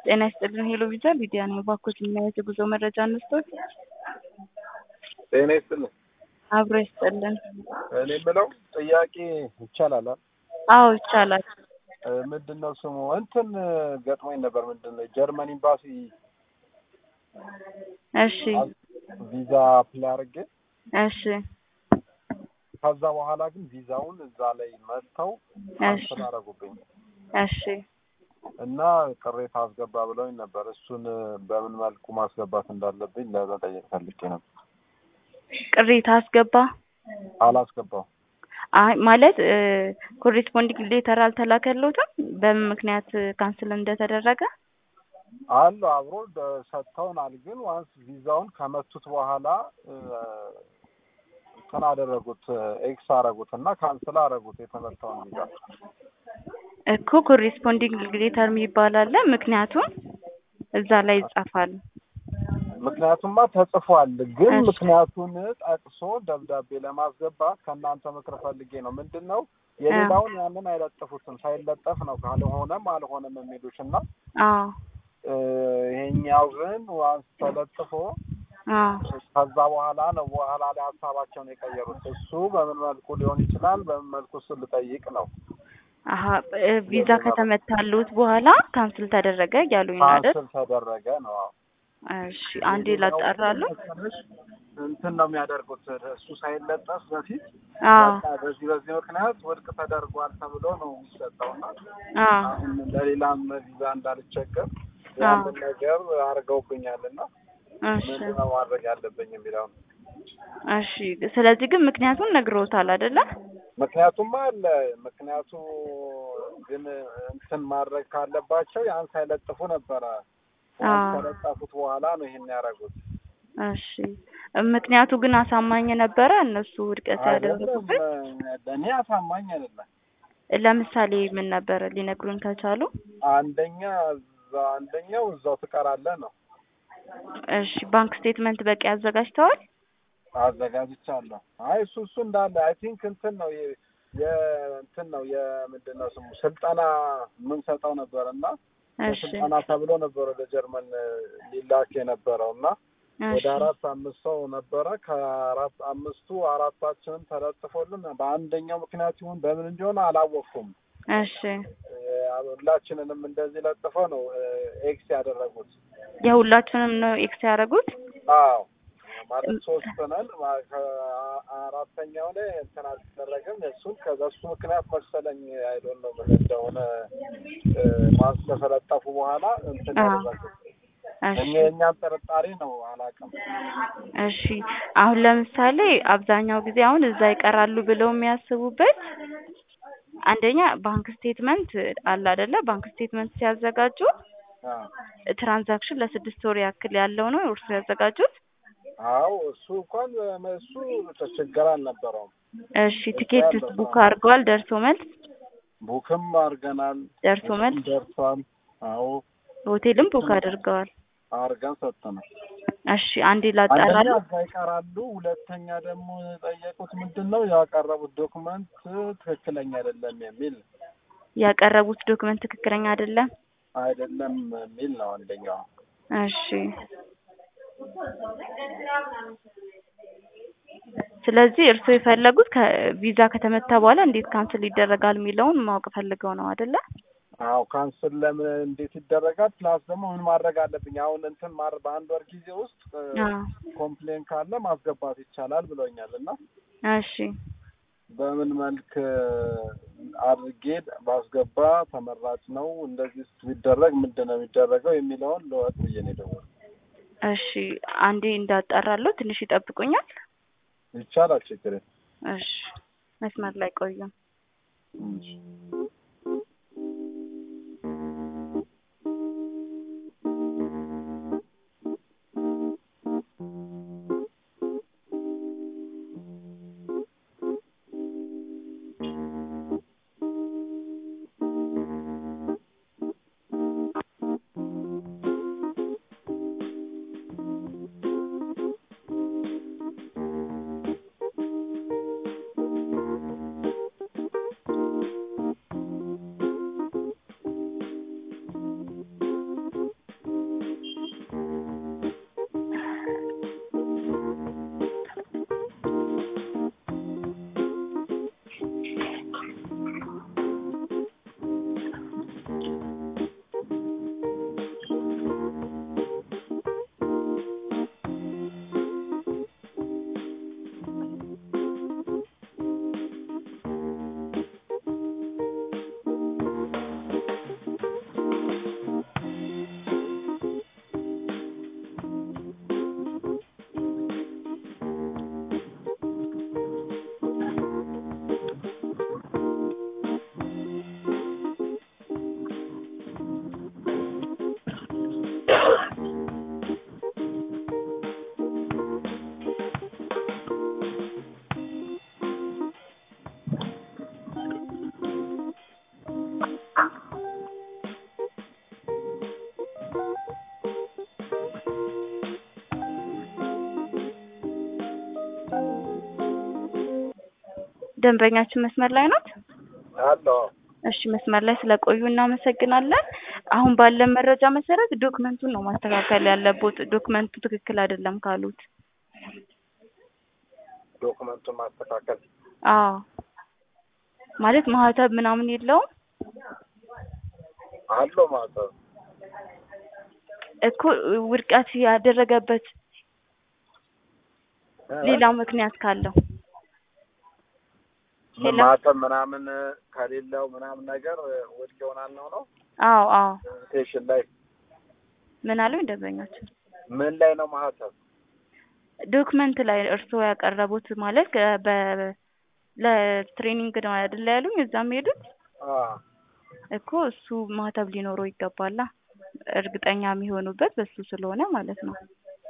ጤና ይስጥልን ሄሎ ቪዛ ሊዲያ ነኝ። እባክዎት የምናየው የጉዞ መረጃ እንስጦት። ጤና ይስጥልን። አብሮ ይስጥልን። እኔ የምለው ጥያቄ ይቻላል? አ? አዎ ይቻላል። እ፣ ምንድን ነው ስሙ እንትን ገጥሞኝ ነበር። ምንድን ነው ጀርመን ኤምባሲ እሺ ቪዛ አፕላይ አድርጌ እሺ ከዛ በኋላ ግን ቪዛውን እዛ ላይ መጥተው ካንስል አደረጉብኝ እሺ እና ቅሬታ አስገባ ብለውኝ ነበር። እሱን በምን መልኩ ማስገባት እንዳለብኝ ለመጠየቅ ፈልጌ ነበር። ቅሬታ አስገባ አላስገባው አይ ማለት ኮሬስፖንዲንግ ሌተር አልተላከልዎትም በምን ምክንያት ካንስል እንደተደረገ? አሉ አብሮ ደ- ሰጥተውናል። ግን ዋንስ ቪዛውን ከመቱት በኋላ እ፣ እንትን አደረጉት ኤክስ አደረጉት እና ካንስል አደረጉት የተመታውን ቪዛ። እኮ ኮሬስፖንዲንግ ሌተር የሚባል አለ። ምክንያቱም እዛ ላይ ይጻፋል። ምክንያቱማ ተጽፏል። ግን እሺ። ምክንያቱን ጠቅሶ ደብዳቤ ለማስገባት ከእናንተ ምክር ፈልጌ ነው። ምንድን ነው የሌላውን ያንን አይለጥፉትም። ሳይለጠፍ ነው ካልሆነም አልሆነም የሚሉሽ እና አዎ እ፣ ይሄኛው ግን ዋንስ ተለጥፎ አዎ ከዛ በኋላ ነው በኋላ ላይ ሀሳባቸውን የቀየሩት። እሱ በምን መልኩ ሊሆን ይችላል? በምን መልኩ እሱ ልጠይቅ ነው። አሀ እ፣ ቪዛ ከተመታሉት በኋላ ካንስል ተደረገ እያሉኝ ነው አይደል? ካንስል ተደረገ ነው። አዎ። እሺ አንዴ ላጣራሉ። እንትን ነው የሚያደርጉት እሱ ሳይለጠፍ በፊት አዎ በቃ በዚህ በዚህ ምክንያት ውድቅ ተደርጓል ተብሎ ነው የሚሰጠው እና አዎ አሁን ለሌላም ቪዛ እንዳልቸገር አዎ። ያንን ነገር አድርገውብኛል እና እሺ ምንድን ነው ማድረግ ያለብኝ የሚለው ነው። እሺ ስለዚህ ግን ምክንያቱን ነግሮታል አይደለ? ምክንያቱም አለ ምክንያቱ ግን እንትን ማድረግ ካለባቸው ያን ሳይለጥፉ ነበረ። ያን አዎ። ከለጠፉት በኋላ ነው ይሄን ያደረጉት። እሺ ምክንያቱ ግን አሳማኝ ነበረ እነሱ ውድቀት አይደለም ያደረጉበት? ለእኔ አሳማኝ አይደለም። ለምሳሌ ምን ነበረ ሊነግሩን ከቻሉ? አንደኛ እዛ አንደኛው እዛው ትቀራለህ ነው እሺ ባንክ ስቴትመንት በቂ አዘጋጅተዋል? አዘጋጅቻለሁ። አይ እሱ እሱ እንዳለ አይ ቲንክ እንትን ነው የ- የእንትን ነው የምንድን ነው ስሙ ስልጠና የምንሰጠው ነበር እና እሺ ስልጠና ተብሎ ነበር ወደ ጀርመን ሊላክ የነበረው እና ወደ እሺ አራት አምስት ሰው ነበረ። ከአራት አምስቱ አራታችንም ተለጥፎልን በአንደኛው ምክንያት ይሁን በምን እንደሆነ አላወቅኩም። እሺ እ፣ ሁላችንንም እንደዚህ ለጥፈው ነው እ፣ ኤክስ ያደረጉት። የሁላችሁንም ነው ኤክስ ያደረጉት? አዎ ማለት ሶስት ነን። ማ- ከአራተኛው ላይ እንትን አልተደረገም። እሱን ከበሱ ምክንያት መሰለኝ አይዶን ነው ምን እንደሆነ እ፣ ማስ ከተለጠፉ በኋላ እንትን አዎ። ያደረጉት እሺ እኛ የእኛም ጥርጣሬ ነው አላውቅም። እሺ አሁን ለምሳሌ አብዛኛው ጊዜ አሁን እዛ ይቀራሉ ብለው የሚያስቡበት አንደኛ ባንክ ስቴትመንት አለ አይደለ? ባንክ ስቴትመንት ሲያዘጋጁ አዎ ትራንዛክሽን ለስድስት ወር ያክል ያለው ነው እርሱ ያዘጋጁት? አዎ እሱ እንኳን እሱ ችግር አልነበረውም። እሺ ቲኬትስ ቡክ አድርገዋል? ደርሶ መልስ ቡክም አድርገናል። ደርሶ መልስ ደርሷል። አዎ ሆቴልም ቡክ አድርገዋል። አድርገን ሰጥተናል። እሺ አንዴ አንደኛ ላጣራሉ። እዛ ይቀራሉ። ሁለተኛ ደግሞ የጠየቁት ምንድን ነው ያቀረቡት ዶክመንት ትክክለኛ አይደለም የሚል ያቀረቡት ዶክመንት ትክክለኛ አይደለም። አይደለም የሚል ነው አንደኛው። እሺ ስለዚህ እርስዎ የፈለጉት ከቪዛ ከተመታ በኋላ እንዴት ካንስል ይደረጋል የሚለውን ማወቅ ፈልገው ነው አይደለ? አዎ ካንስል ለምን እንዴት ይደረጋል? ፕላስ ደግሞ ምን ማድረግ አለብኝ? አሁን እንትን ማር በአንድ ወር ጊዜ ውስጥ አዎ ኮምፕሌን ካለ ማስገባት ይቻላል ብሎኛል እና እሺ በምን መልክ አድርጌ ባስገባ ተመራጭ ነው? እንደዚህ ቢደረግ ምንድን ነው የሚደረገው የሚለውን ለወቅ ብዬ ነው የደወልኩት። እሺ አንዴ እንዳጣራለሁ ትንሽ ይጠብቁኛል። ይቻላል፣ ችግር የለም። እሺ መስመር ላይ ቆዩ። ደንበኛችን መስመር ላይ ናት? አለው እሺ መስመር ላይ ስለቆዩ እናመሰግናለን። አሁን ባለን መረጃ መሰረት ዶክመንቱን ነው ማስተካከል ያለቦት። ዶክመንቱ ትክክል አይደለም ካሉት ዶክመንቱን ማስተካከል አዎ ማለት ማህተብ ምናምን የለውም አለው ማለት ነው። እኮ ውድቀት ያደረገበት ሌላ ምክንያት ካለው ሄሎ? ማተም ምናምን ከሌለው ምናምን ነገር ውድቅ ይሆናል ነው ነው አዎ አዎ ስቴሽን ላይ ምን አሉኝ ደንበኛችን ምን ላይ ነው ማህተም? ዶክመንት ላይ እርስዎ ያቀረቡት ማለት ከ- በ ለትሬኒንግ ነው አይደለ ያሉኝ እዛም ሄዱት አ እኮ እሱ ማህተብ ሊኖረው ይገባላ እርግጠኛ የሚሆኑበት በሱ ስለሆነ ማለት ነው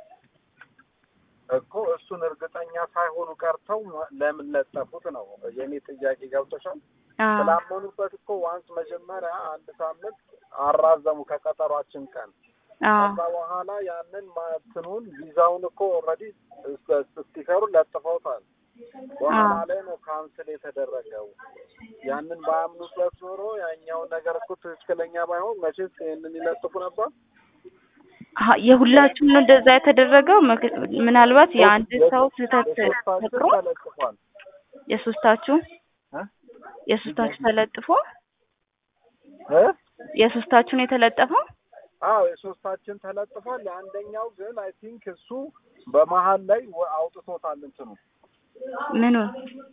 እኮ እሱን እርግጠኛ ሳይሆኑ ቀርተው ለምን ለጠፉት ነው የኔ ጥያቄ ገብቶሻል? አዎ ስላመኑበት እኮ ዋንስ መጀመሪያ አንድ ሳምንት አራዘሙ ከቀጠሯችን ቀን አዎ ከዛ በኋላ ያንን ማትኑን ቪዛውን እኮ ኦልሬዲ ስቲከሩን ለጥፈውታል። በኋላ አዎ። ላይ ነው ካንስል የተደረገው። ያንን ባያምኑበት ኖሮ ያኛውን ነገር እኮ ትክክለኛ ባይሆን መቼስ ይህንን ይለጥፉ ነበር። አሀ የሁላችሁም ነው እንደዛ የተደረገው ምክ- ምናልባት የአንድ ሰው ስህተት የሶስታችን ፈጥሮ ተለጥፏል የሶስታችሁ እ? የሶስታችሁ ተለጥፎ እ? የሶስታችሁ ነው የተለጠፈው አዎ የሶስታችን ተለጥፏል። የአንደኛው ግን አይ ቲንክ እሱ በመሀል ላይ ወ- አውጥቶታል እንትኑ ምኑን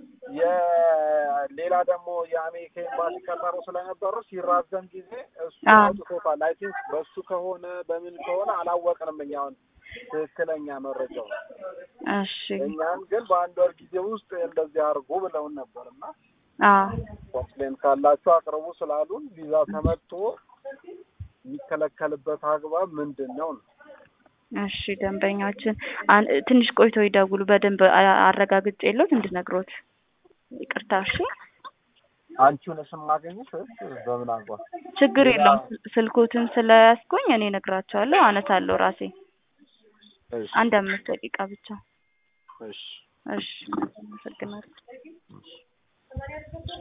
የሌላ ደግሞ የአሜሪካ ኤምባሲ ቀጠሮ ስለነበሩ ሲራዘም ጊዜ እሱ አዎ። አውጥቶታል። አይ ቲንክ በሱ ከሆነ በምን ከሆነ አላወቅንም እኛውን ትክክለኛ መረጃው እሺ እኛን ግን በአንድ ወር ጊዜ ውስጥ እንደዚህ አድርጉ ብለውን ነበር እና አዎ ኮምፕሌን ካላችሁ አቅርቡ ስላሉን ቪዛ ተመቶ የሚከለከልበት አግባብ ምንድን ነው ነው? እሺ ደንበኛችን አን- ትንሽ ቆይተው ይደውሉ በደንብ አ- አረጋግጬልዎት እንድነግሮት ይቅርታ እሺ አንቺውን ስም ማገኘት ወይስ በምን አግባብ? ችግር የለውም ስል- ስልኮትን ስለያዝኩኝ እኔ እነግራቸዋለሁ አነሳለሁ ራሴ እሺ አንድ አምስት ደቂቃ ብቻ እሺ እሺ አመሰግናለሁ